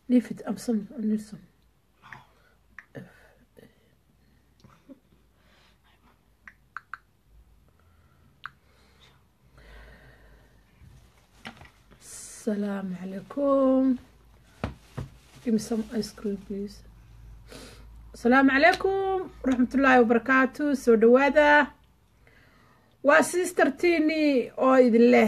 Leave it. I'm some. I need some. Assalamu alaikum. Give me some ice cream, please. Assalamu alaikum. Rahmatullahi wa barakatuh. Soo dhawaada. Waa sister Tini oo idin leh.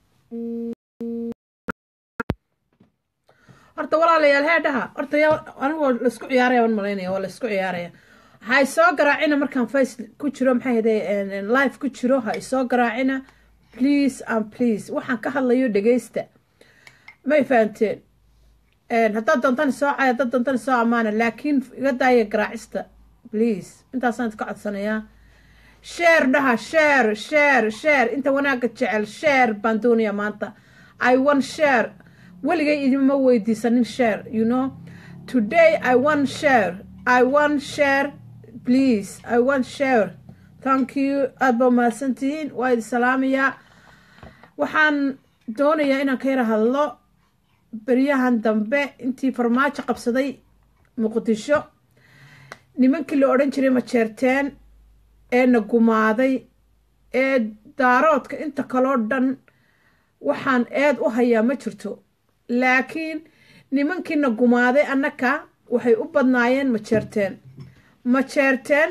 horta walaalayaal heedhaha horta anigoo laisku ciyaaraya waan malaynaya waa laisku ciyaaraya ha isoo garaacina markaan face ku jiro maxay hade live ku jiro ha isoo garaacina please and please waxaan ka hadlayo dhegeysta may fahanteen haddaad doontan isoo cay haddaad doontan isoo amaana laakiin iga daaya garaacista please intaasaan idka codsanayaa sheer dhaha sheer sheer sheer inta wanaagga jecel sheer baan doonayaa maanta i want share weligay idinma weydiisanin share you know today i want share i want share please i want share thank you aada baa mahadsantihiin waa idin salaamayaa waxaan doonayaa inaan ka yara hadlo beryahan dambe intii farmaajo qabsaday muqdisho nimankii la odhan jiray majeerteen ee na gumaaday ee daaroodka inta kaloo dhan waxaan eed u hayaa ma jirto laakiin nimankiina gumaaday annaka waxay u badnaayeen majeerteen majeerteen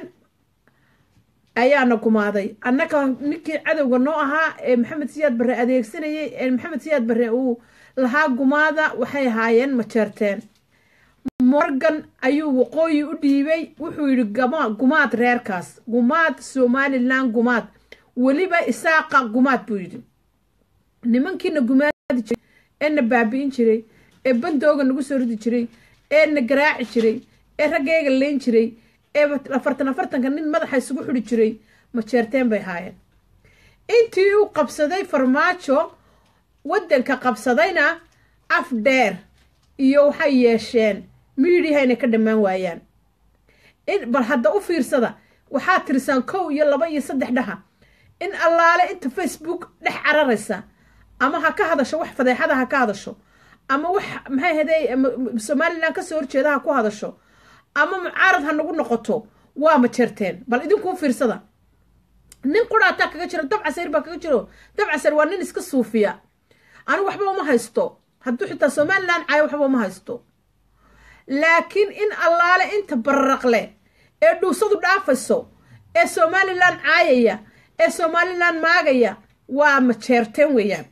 ayaana gumaaday annaka ninkii cadowga noo ahaa ee maxamed siyaad barre adeegsanayay ee maxamed siyaad barre uu lahaa gumaada waxay ahaayeen majeerteen morgan ayuu waqooyi u dhiibay wuxuu yidhi gumaad reerkaas gumaad somalilan gumaad weliba isaaqa gumaad buu yidhi nimankiina gumaadi jiray ee na baabi'in jiray ee bandooga nagu soo ridi jiray ee na garaaci jiray ee raggayga leyn jiray ee afartan afartanka nin madaxa isugu xidhi jiray majeerteen bay haayeen intii uu qabsaday farmaajo waddanka qabsadayna af dheer iyo waxay yeesheen miidiyaha inay ka dhammaan waayaan bal hadda u fiirsada waxaad tirisaan kow iyo laba iyo saddex dhaha in allaale inta facebook dhex cararaysa ama ha ka hadasho wax fadeexada ha ka hadasho ama wax maxay haday somalilan kasoo horjeeda ha ku hadasho ama mucaarad ha nagu noqoto waa majeerteen bal idinkuu fiirsada nin quraataa kaga jiro dabcasayr baa kaga jiro dabcasayr waa nin iska suufiya anigu waxba uma haysto hadduu xitaa somalilan caayo waxba uma haysto laakiin in allaale inta bararaqle ee dhuusadu dhaafayso ee somalilan caayaya ee somalilan maagaya waa majeerteen weeyaan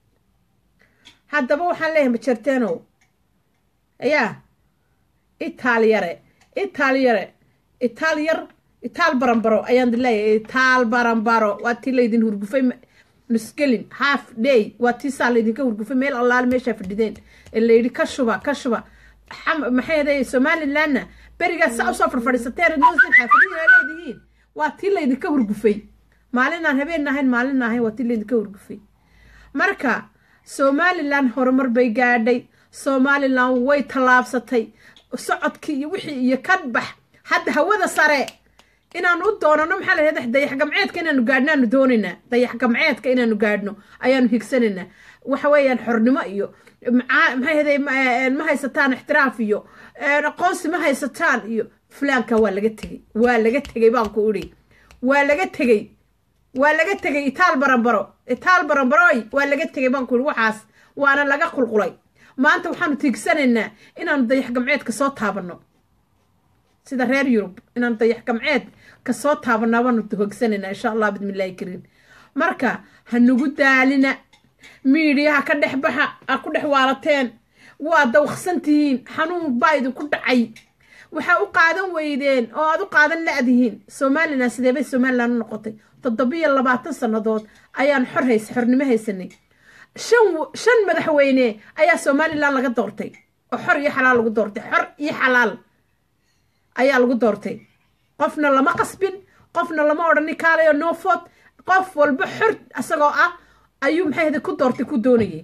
haddaba waxaan leeyahay majeerteenow yaa itaalyare itaalyare itaalyar itaal baranbaro ayaan di leeyahay itaal baranbaro waa tii laydin hurgufay nusgelin half day waa tii saa laydinka hurgufay meel allaale meeshaa fadhideen ee layidhi ka shuba ka shuba maxay haday somalilanna berigaas saa usoo farfadhiisateen xaafadihiina leedihiin waa tii laydinka hurgufay maalinaan habeen ahayn maalin ahayn waa tii laydinka hurgufay marka somalilan horumar bay gaadhay somalilan way tallaabsatay socodkii iyo wixii iyo kadbax hadda hawada sare inaanu u doonano maxaa lahada dayax gamceedka inaanu gaadhno aanu doonaynaa dayax gamceedka inaanu gaadhno ayaanu higsanaynaa waxa weeyaan xornimo iyo maxay haday ma haysataan ixtiraaf iyo aqoonsi ma haysataan iyo fulaanka waa laga tegey waa laga tegey baan ku idhi waa laga tegey waa laga tegay itaal baranbaro itaal baranbaroy waa laga tegay baan ku ihi waxaas waana laga qulqulay maanta waxaanu tiigsanaynaa inaanu dayax gamceedka soo taabanno sida reer yurub inaanu dayax gamceed ka soo taabanno baanu hogsanaynaa insha allah bismillahi kariim marka ha nagu daalina miidiyaha ka dhex baxa a ku dhex waalateen waa dawqsan tihiin xanuun baa idinku dhacay waxaa u qaadan weydeen oo aad u qaadan la-dihiin somalilan sideebay somalilan u noqotay toddobiyo labaatan sannadood ayaan xor hays xornimo haysanay shan shan madaxweyne ayaa somalilan laga doortay oo xor iyo xalaal lagu doortay xor iyo xalaal ayaa lagu doortay qofna lama qasbin qofna lama odhanin kaalayo noofod qof walba xor isagoo ah ayuu maxay hada ku doortay ku doonayay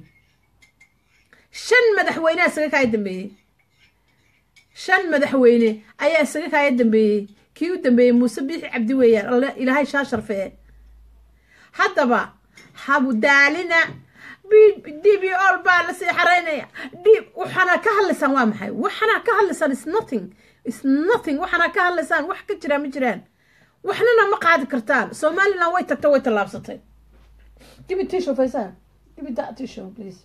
shan madaxweyne isaga kaaya dambeeyey shan madaxweyne ayaa isaga kaaya dambeeyey kii u dambeeyey muuse biixi cabdi weeyaan ilaahay shaa sharfee haddaba habudaalina d b ol baa lasii xaraynaya d waxaana ka hadlaysaan waa maxay waxaana ka hadlaysaan is nothing is nothing waxaana ka hadlaysaan wax ka jiraa ma jiraan waxnana ma qaadi kartaan somaliland way tagtay way tallaabsatay give me tissue faysaan give me that tissue please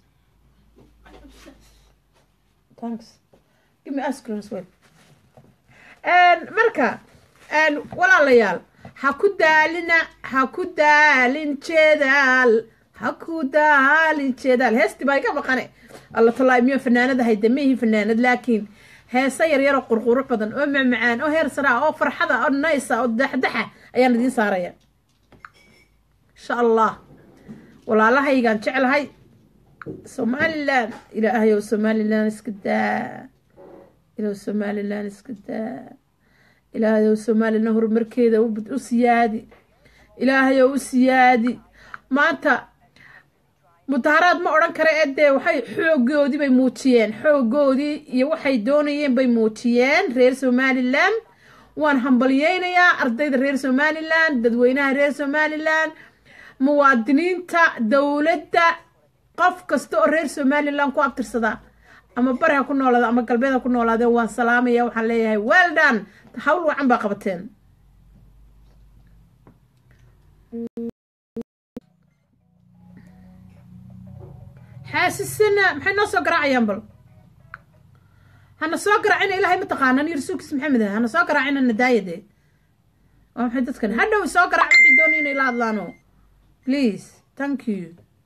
thanks give me ice cream as well marka walaalayaal ha ku daalina ha ku daalin jeedaal ha ku daalin jeedaal heestii baa iga maqane alla tallaa miyo fanaanad ahay damihii fanaanad laakiin heese yaryar oo qurqurux badan oo macmacaan oo heer saraa oo farxada oo naysa oo daxdaxa ayaan idiin saaraya insha allah walaalahaygaan jeclahay somaliland ilaahayow somaliland iska daa ilaahow somaliland iska daa ilaahayow somaliland horumarkeeda u siyaadi ilaahayow u siyaadi maanta mudaharaad ma odhan kara ee dee waxay xoogoodii bay muujiyeen xoogoodii iyo waxay doonayeen bay muujiyeen reer somaliland waan hambalyeynayaa ardayda reer somaliland dadweynaha reer somaliland muwaadiniinta dowladda qof kasta oo reer somaliland ku abtirsadaa ama bari ha ku noolaada ama galbeed ha ku noolaadeen waan salaamaya waxaan leeyahay weldan hawl wacan baa qabateen xaasisina maxay noo soo garaacayaan bal hana soo garaacina ilaahay mataqaanaan iyo rasuulkiis maxamed ah hana soo garaacina nadaayade waa maxay dadkan hadhow soo garaac waxay doonay inay la hadlaano please thank you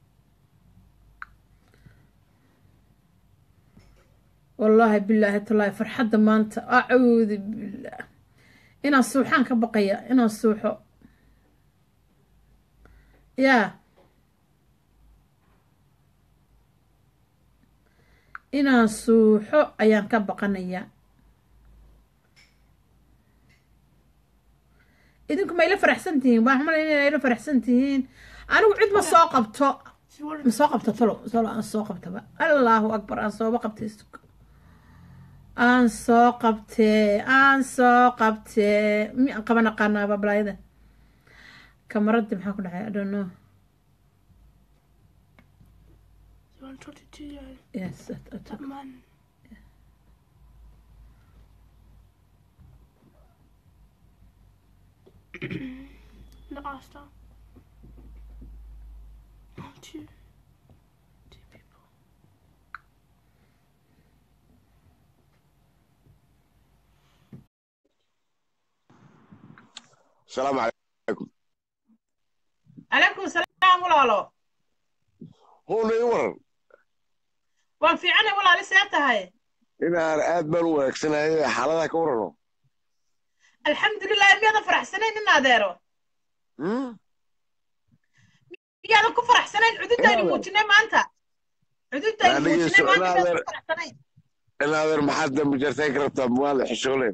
wallaahi bilaahi tallaahi farxadda maanta acuudu billah inaan suuxaan ka baqaya inaan suuxo yaa inaan suuxo ayaan ka baqanayaa idinku ma ila faraxsan tihiin waa xumala inay ila faraxsan tihiin anigu cid ma soo qabto ma soo qabto talo talo aan soo qabtaba allahu akbar aan sooba qabtay aan soo qabtee aan soo qabtee miyaan qaban aqaanaa bablaayada kamaradii maxaa ku dhacay i don't know You want to talk to Gio? yes I, I That took, man. the Asta. Oh, two. Two people. السلام عليكم calaykum salaam walaalo هو ii waran waan fiicanay walaali see tahay inaan aad baan u wanaagsanahay xaaladaha ka warano alxamdulilah miyaadan faraxsanayn in adeero Hmm? miyaadan ku faraxsanayn cududaynu Inaad- muujinay maanta cududaynu Aniga muujinay so- maanta miyaadan inaad- ku faraxsanayn inaadeer maxaad dambi jartayn ka rabtaa muwaale xishooleen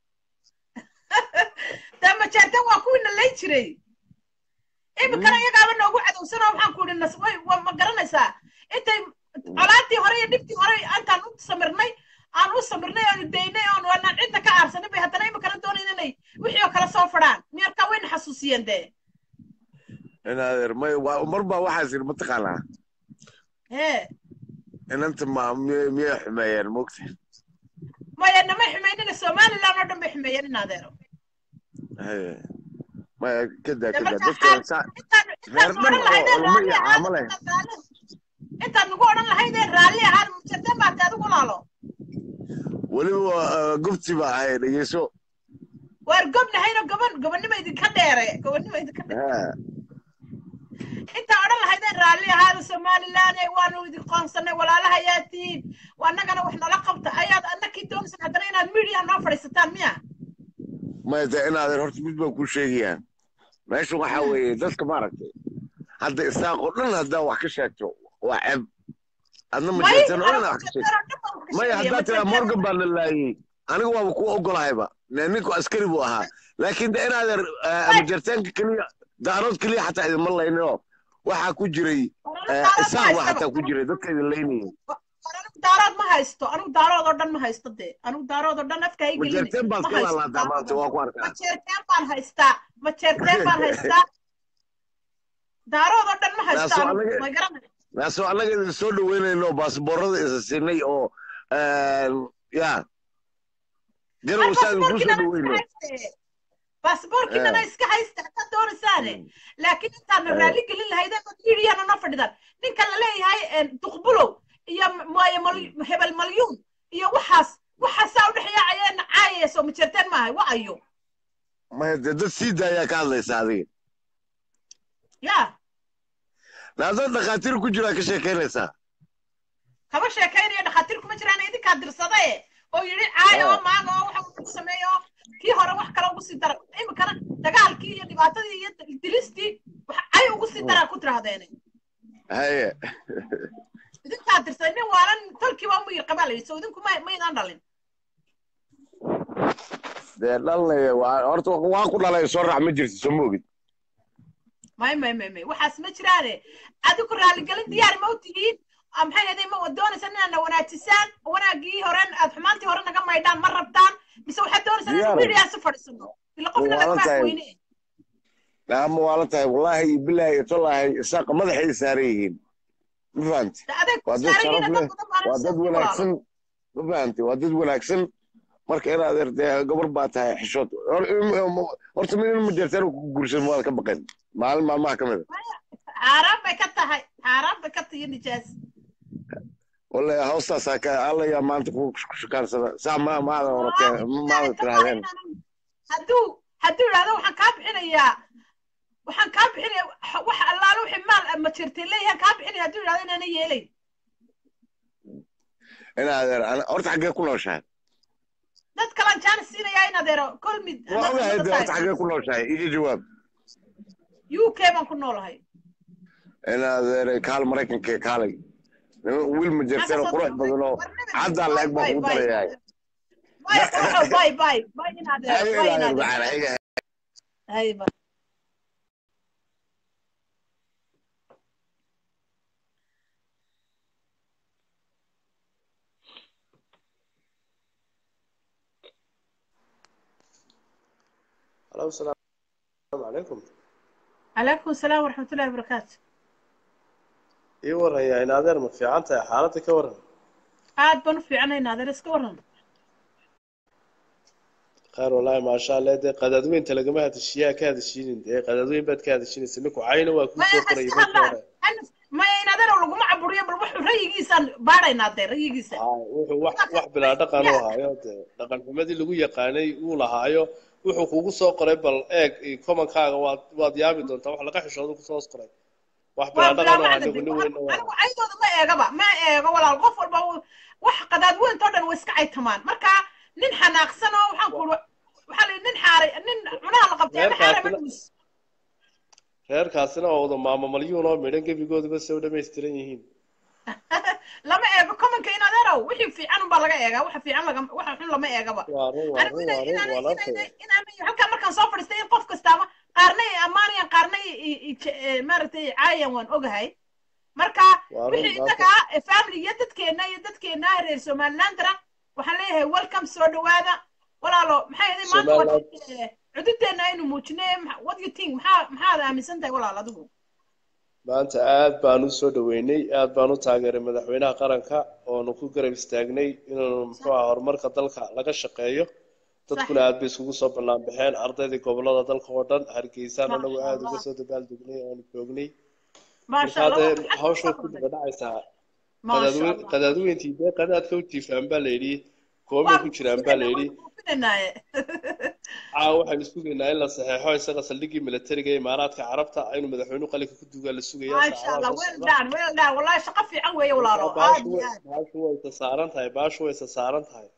dee majeertan waa kuwiina lay jiray iminkana iyagaaba noogu cadowsanoo waxaan ku idhi nas way waa ma garanaysaa intay colaadii hore iyo dhibtii hore intaan u samirnay aan u samirnay aanu daynay oon waanaan cidda ka aarsanay bay haddana iminkana doonayn inay wixii oo kale soo fadhaan miyarkaa wayna xasuusiyeen dee inaadeer may waa- mar baa waxaas yidhi mataqaanaa hee inanta ma miyay miyay xumeeyeen mogta maya namay xumaynina somaliland oo dhan bay xumeeyeen in adeero Haye. maya kadaa Dee kadaa marka dadka xaal- saa intaan intaan reer odhan dhan oo lahaydeen culamo raalli iyo ahaan caamo leh intaan raalli- intaan nagu odhan lahaydeen raalli ahaan mujardan baad adigu laalo weliba uh, gubti baa ahay dhegeyso waar gobnahayno goban gobonnimo idinka dheere gobonnimo idinka dheere Ha. intaa odhan lahaydeen raalli ahaada somaliland ee waanu idin qoonsanay walaalaha ayaa tihiin waa annagana wax nala qabta ayaad annakii doonaysan haddana inaad media noo fadhiisataan miya maya dee inaadeer horta mid baan kuu sheegayaa meesha waxaa weeye dadka maaragtay hadda isaaq oo dhan haddaa wax ka sheegto waa ceeb adna ma may jirtan oo dhan anigu wax ka sheegto jeerteer oo dhan baan ka maya sheegaya, haddaa tiraa ma morgan baa la laayey anigu waaba kuu ogolahayba Ne- ninku askari buu ahaa laakiin de inaadeer majartaanka keliya daarood keliya xataa idinma layninoo waxaa ku jiray jeerteer- eh, isaaq baa xataa ku jiray dadka idin laynayay anigu daarood ma haysto anigu daarood oo dhan ma haysto dee anigu daarood oo dhan afka hay gelini majartaan baad ma ka haysto laalaataa maanta waa ku arkaa majeerteen baan haystaa majeerteen baan haystaa daarood oo dhan ma haysto Taasoo anigu anaga- ma garanay naasoo annaga idin soo dhaweynayno baasboorada isa siinay oo ya garow saa idinku soo dhaweyno baasboorkiinana iska haysta haddaad doonaysaane laakiin intaadna raalli gelin lahaydeen oo miidiyana na fadhidan ninka la leeyahay duqbulow iyo maayo hebel malyuun iyo waxaas waxaasaa u dhexyaacayeen caayayso ma jirteen maahay wa ayo maya dee dad sii daayaa ka hadlaysa adiga ya naadad dhakhaatiir ku jiraa ka sheekaynaysaa kama sheekaynayo dhakhaatiir kuma jiraan idinkaa dirsadae oo yidhi caayo oo maaga oo waxa uu sameeyo kii hore wax kale ugu sii dara iminkana dagaalkii iyo dhibaatadii iyo dilistii wax ay ugu sii daraa ku tirahdeene haye idinkaa dirsaday nin waalan tolkii waa muyir qabaa layidhi so idinku ma maydaan dhalin dee dhalnaya horta waa ku dhalay soo raac ma jirti soo moogid may may may may waxaas ma jiraane adigu raaligelin diyaar ma u tihiin maxay ahayd ma doonaysa inaadna wanaajisaan wanaagii horen aad xumaantii hore naga maydhaan ma rabtaan mise waxaad doonaysaa inaan midiyaa si fadhiisano ila qofna lagama weyne ama waa la tahay wallaahi iyo bilaahi iyo tolaahi isaaqa madaxay saaran yihiin ma fahamti waa dad sharaf leh waa dad wanaagsan ma fahamti waa dad wanaagsan marka inaad erdee gabar baa tahay xishood horta min ma jirtaan ku guursan waad ka baqeen maalin maalmaha ka mid a xaaraan bay ka tahay xaaraan bay ka tahay nijaas wallahi hoostaasaa ka allayaa maanta ku shukaansada saa ma maada oratee maada tirahdeen hadduu hadduu idhahdo waxaan kaa bixinayaa waxaan kaa bixinaya wax allaale wixii maal ma jirtay leeyahan kaa bixinaya hadduu idhahdo inaana yeelayn in adeer horta xaggee ku nooshahay dad kalaan jaanis siinayaa in adeero kol mid waa ogahay dee horta xaggee ku nooshahay iga jawaab u k baan ku noolahay in adeer kaal maraykanka kaalay wiil ma jirteen oo qurux badan oo caddaa la-eg baan kugu darayahay bay bay bay in adeero bay in adeero hay bay الو السلام عليكم عليكم السلام ورحمة الله وبركاته ii waraya in adeer ma fiican tahay xaaladda ka waran aad baan u fiicanaynaa adeer iska waran khayr wallaahi maasha allah dee qadaadweynta lagama hadashiyaa ka hadashiinin dee qadaadweyn baad ka hadashinaysa ninku cayna waa kuu soo qorayay markii hore maya in adeer laguma caburiyo bal wuxuu rayigiisaan baadhaynaa dee rayigiisa wuxuu wax wax bilaa dhaqan u haayo dee dhaqan xumadii lagu yaqaanay uu lahaayo wuxuu kugu soo qoray bal eeg komankaaga waad waad yaabi doontaa wax laga xishooda kusoo qoray wax bilaa dhaqan oo anigu nin weyn anigu caydooda ma eegaba ma eego walaal qof walba wax qadaad weyntoo dhan way iska caytamaan marka nin xanaaqsan oo waxaan ku waxaa la nin xaaray nin cunaha la qabtay ama xaaray ma dhumis reerkaasina waa wada maamo malyuun oo midhan gebigooduba soo dhammaystiran yihiin lama eego commonka in adeerow wixii fiican unbaa laga eegaa waxa fiican laga waxa xun lama eegaba waa run waa run waa run waa laafaya halkaa markaan soo fadhiistay in qof kastaaba qaarna ay ammaanayaan qaarna maaragtay caayan waan ogahay marka wixii innaga family iyo dadkeenna iyo dadkeenna reer somalilandana waxaan leeyahay welcome soo dhawaada walaalo maxay ahayd maanta cududeenna aynu muujinay what you think maxaa maxaad aaminsan tahay walaal adigu maanta aad baan u soo dhaweynay aad baan u taageeray madaxweynaha qaranka oonu ku garab istaagnay inuu muxuu aha horumarka dalka laga shaqeeyo dadkuna aad bay isugu soo bannaan baxeen ardaydii gobolada dalka oo dhan hargeysaan anagu aad uga soo dabaaldegnay oonu joognay markaa dee hawsha ku daba dhacaysaa qadaadweyntii dee qadaadka u jiifaan baa layidhi koobay ku jiraan baa layidhi caa waxaynu sugaynaa in la saxeexo isaga saldhiggii militariga ee imaaraadka carabta inuu madaxweynuhu qalinka ku dugaa la sugayaa baashu way isa saaran tahay baashu way isa saaran tahay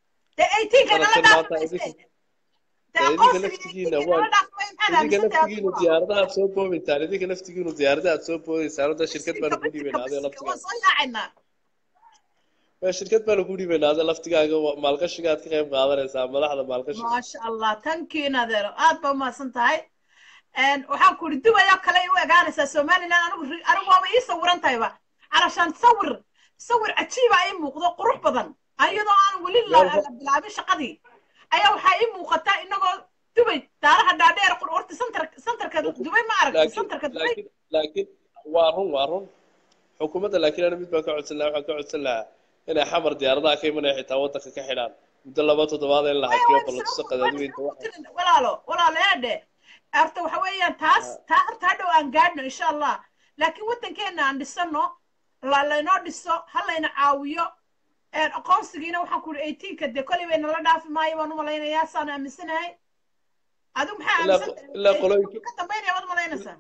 idinka laftigiina waa idinka laftigiinu diyaaradaha soo boobaysaan idinka laftigiinu diyaaradaha soo boobaysaan da shirkad baanu ku dhiibaynaa adee laftigaa shirkad baanu ku dhiibaynaa adee laftigaaga maalgashiga aad ka qayb qaadanaysaa madaxda maalgashiga maasha allah tankiin adeero aad baa umahadsan tahay waxaan ku yidhi dubayoo kale u egaanaysaa somaliland anigu anigu waaba ii sawiran tahayba calashaan sawir sawir cajiiba ii muuqdo qurux badan ayadoo aan weli la bilaabin shaqadii ayaa waxaa ii muuqata inagoo dubay daaraha dhaadheer horta santar santarka dubay ma aragtay santarka dubay laakiin waa run waa run xukuumadda laakiin ana mid baan ka codsan lahaa waxaan ka codsan lahaa inay xamar diyaaradaha ka imanaya xitaa waddanka ka xidhaan muddo laba toddobaad in la hakiyo ballatuso qadaadiweynta waxa walaalo walaalo eedhe horta waxa weeyaan taas taa horta hadhow aan gaadhno insha allah laakiin waddankeena aan dhisano la laynoo dhiso ha layna caawiyo aqoonsigiina waxaan ku uri eighteenka dee kolay bay nala dhaafi maayo baan u malaynayaa saan aaminsanahay adigu maxaa ilaa aaminsan ilaa qolooyinka ka dambaynaya waad malaynaysaa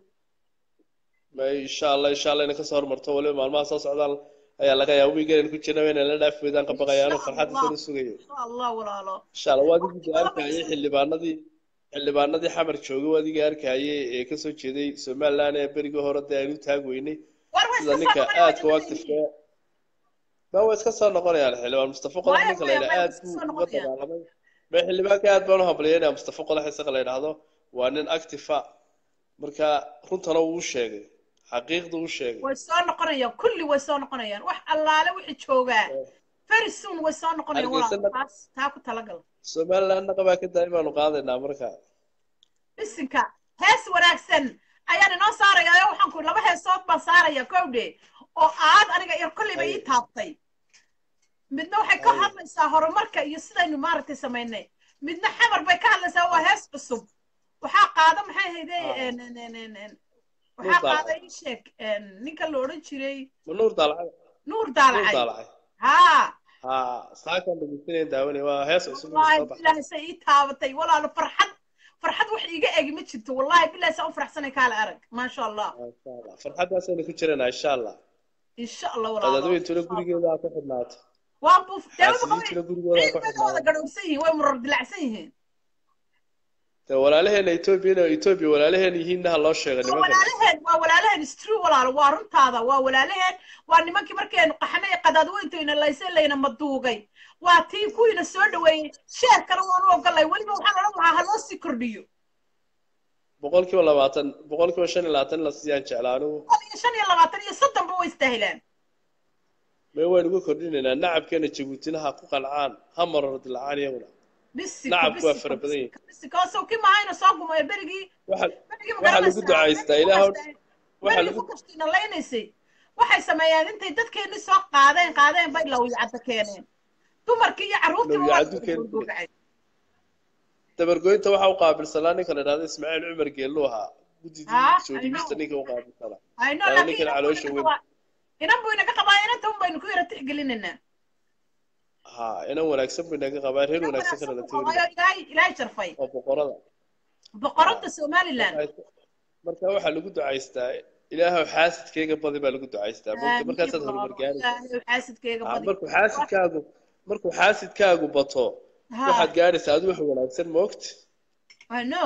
ma insha allah insha allah inay kasoo hormarto waliba maalmaha soo socdaan ayaa laga yaaba wiigan ku jirna inay la dhaafi weydaan ka baqayaano farxadda soo sugayo insha allah walaalo insha allah waa adigii arkayay xildhibaanadii xildhibaanadii xamar joogay waa adigii arkayay ee kasoo jeeday somaliland ee berigii hore dee aynu taag weynay war way sida iska ninka aadka u actifka ma waa iska soo noqonayaan xildhibaan mustafa qodax Maya, ninka la maya, yidhaha maya, aad iska buu soo uga noqonayaan. dagaalamay ma xildhibaanka aad baan u hambalyeynaya mustafa qodax isaga la yidhaahdo waa nin actifa marka runtana wuu u sheegay xaqiiqda u sheegay way soo noqonayaan kulli way soo noqonayaan wax allaale wixii joogaa very soon way soo noqonayaan walaalo Hargeysana- taas taa ku talagal somalilandna qabaa ka daai baanu qaadaynaa marka bisinka hees wanaagsan ayaan inoo saaraya oo waxaan ku laba heesood baan saaraya kowdhe oo aad aniga ir kolleyba ii Aye. taabtay midna waxay ka Aye. hadlaysaa horumarka iyo sidaynu maaragtay samaynay midna xamar bay ka hadlaysaa waa hees cusub waxaa qaada maxay hayde Ah. en- en- en- en- en- waxaa Nuur qaada Daalacay. ii sheeg en, ninka la odhan jiray ma nuur daalacay nuur nuur daalacay daalacay haa ha saakan dhegeysanaya daawanay waa hees cusub oo wallahi soo baxay bilaahi say ii taabatay walaalo farxad farxad wax iiga egi ma jirto wallahi bilahi saa u faraxsanay kaala arag maasha allah Masha Allah. farxaddaasaynu ku jiranaa insha allah insha allah walaalo qadaadweyntuna insha Allah. gurigeeda ha ku xidhnaato waa buuf xaasidiintuna gurigooda ha ku ciid bay ka wada xidhnaato gadhowsan yihiin way murar dilacsan yihiin dee walaalaheena etoobiyana etoobiya walaalaheen yihiinna ha loo sheega waa nimankan walaalaheen waa walaalaheen istru walaalo waa runtaada waa walaalaheen waa nimankii markaynu qaxnay qadaadweyntayna layse layna maduugay waa tii kuwiina soo dhaweeyey sheerkana waanu ogolay weliba waxaan odhan lahaa ha loo sii kordhiyo boqol kiiba labaatan boqol kiiba shan iyo labaatan la siiyaan jeclaa anigu boqol iyo shan iyo labaatan iyo soddonba way istaahilaan mee waynu uga kordhinaynaa nacabkeena jabuutina ha ku qancaan ha marar dilacaan iyaguna bisiko Nacabku waa fara badan yihiin. bisiko soo kii mahayna soo gumayo berigii waxa berigii waxaa lagu ducaystaa ilaahow waxaa berigii lagu fukashtiina laynaysay waxay sameeyeen intay dadkeenni soo qaadeen qaadeen bay lawyacadda keeneen dumarkii iyo carruurtiiba waa Lawyacaddu keeneen. gurgurgacay dabargoynta waxa u qaabilsanaa ninka la idhahdo ismaaciil cumar geellu ahaa guddidii Ah, soo I dhigista know. ninka u qaabilsanaa ayno Waa laakiin ninkan inan buu caloosha inaga weyn. qabaa inan buu inaga qabaa inanta un baynu ku yara tixgelinaynaa ha inan wanaagsan buu inaga qabaa reer Inan wanaagsan wanaagsan kana la buu teori qabaayo ilaahay ilaahay jarfay oo boqorada boqoradda somaliland marka waxaa lagu ducaystaa ilaahow xaasidkeyga badi baa lagu ducaystaa mogta markaasaad horumar gaaraysaa ilaahay xaasidkeega Ha, badi markuu xaasidkaagu markuu xaasidkaagu bato Ha. waxaad gaadhaysaa adigu wax wanaagsan moogta I know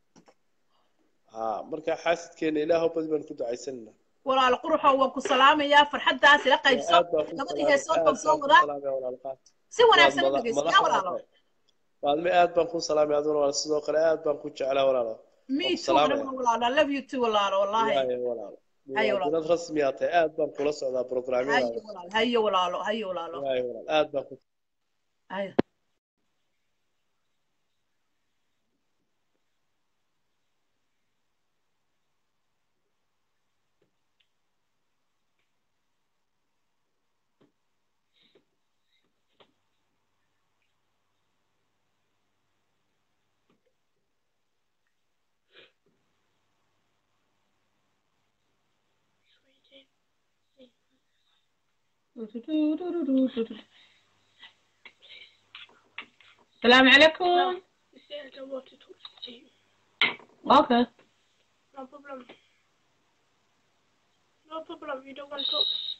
ha marka xaasidkeena ilaahow badi baan ku ducaysanana walaal quruxoo waan ku salaamayaa farxaddaas ila qaybso aad baan ku labadii salaamay heesood aad baan soo baan ku wadaa salaamay walaalkaa si wanaagsan u Waad mada- dhegeysta madax walaalo tahay. waadme aad baan ku salaamay aduna walaal sidoo kale aad baan ku jeclaa walaalo me Waan ku too salaamaya. aniguna walaalo I love you too walaalo wallahi Waayo, walaalo Haye, walaal. muwaadinad rasmi aa tahay aad baan kula socdaa hayo programyadaada walaalo hayo walaalo hayo walaalo waayo walaal aad baan ku hayo السلام عليكم You said I want to talk to you. اوكي No problem. No problem. You don't want to talk.